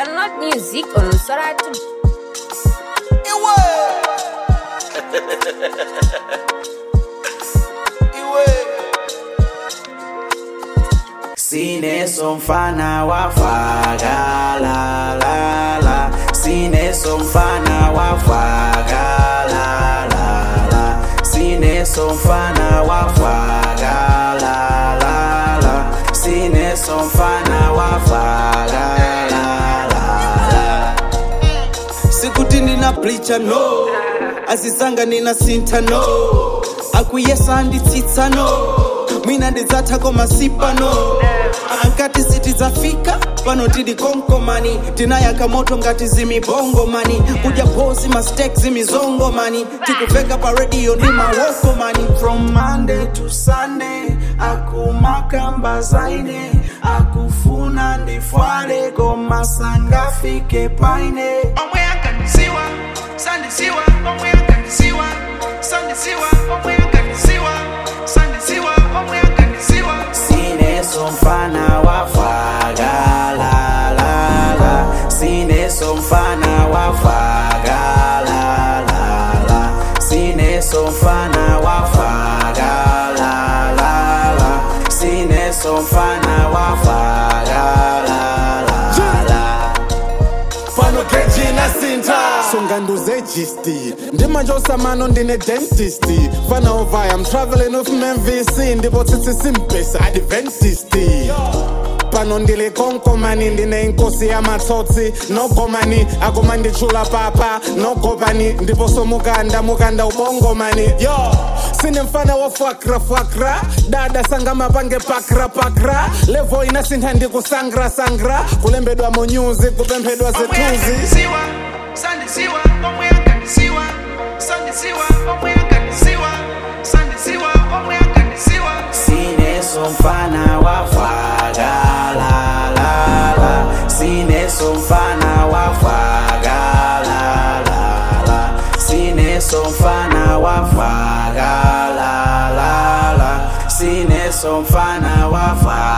Download music on Soratu. Iwe. Iwe. Sineso mfana wafaga la la la Sineso mfana wafaga la la la Sineso mfana wafaga la la la Sineso mfana wafaga la la la sikuti nina plicha no azizanga nina sinta no akuyesa nditsitsa no mwina ndidzatha masipa no ankati siti zafika pano tili konkomani tinayaka moto ngati zimibongomani kudya posi mastek zimizongomani tikuveka pa radio ndi mawokomani from monday to sunday akumakamba zaine akufuna ndifwale koma sangafike paine omwe ankandisiwa sandisiwa omwe ankandisiwa sandisiwa omwe ankandisiwa sandisiwa omwe ankandisiwa Sineso mfana wafaga la la la Sineso mfana wafaga la la la Sineso mfana wafaga la la la Sineso mfana wafaga la la la pano keji na sinta songa nduze gisti ndimanjosamano ndine dentist fana ovaya i'm traveling with mvc ndipo tsitsi simpesa adventisti pano ndili konkomani ndine inkosi ya matsotsi nogomani akoma ndichula papa nogopani ndipo somukanda mukanda ubongomani yo sine mfana wofakra fakra dada sanga mapange pakra pakra levo inasintha ndikusangra sangra kulembedwa munyuzi kupemphedwa omwe zituzi ankandisiwa sandisiwa omwe ankandisiwa sandisiwa omwe ankandisiwa sandisiwa omwe ankandisiwa Sineso mfana wafaga la la la Sineso mfana wafaga la la la Sineso mfana wafaga la la la Sineso mfana wafaga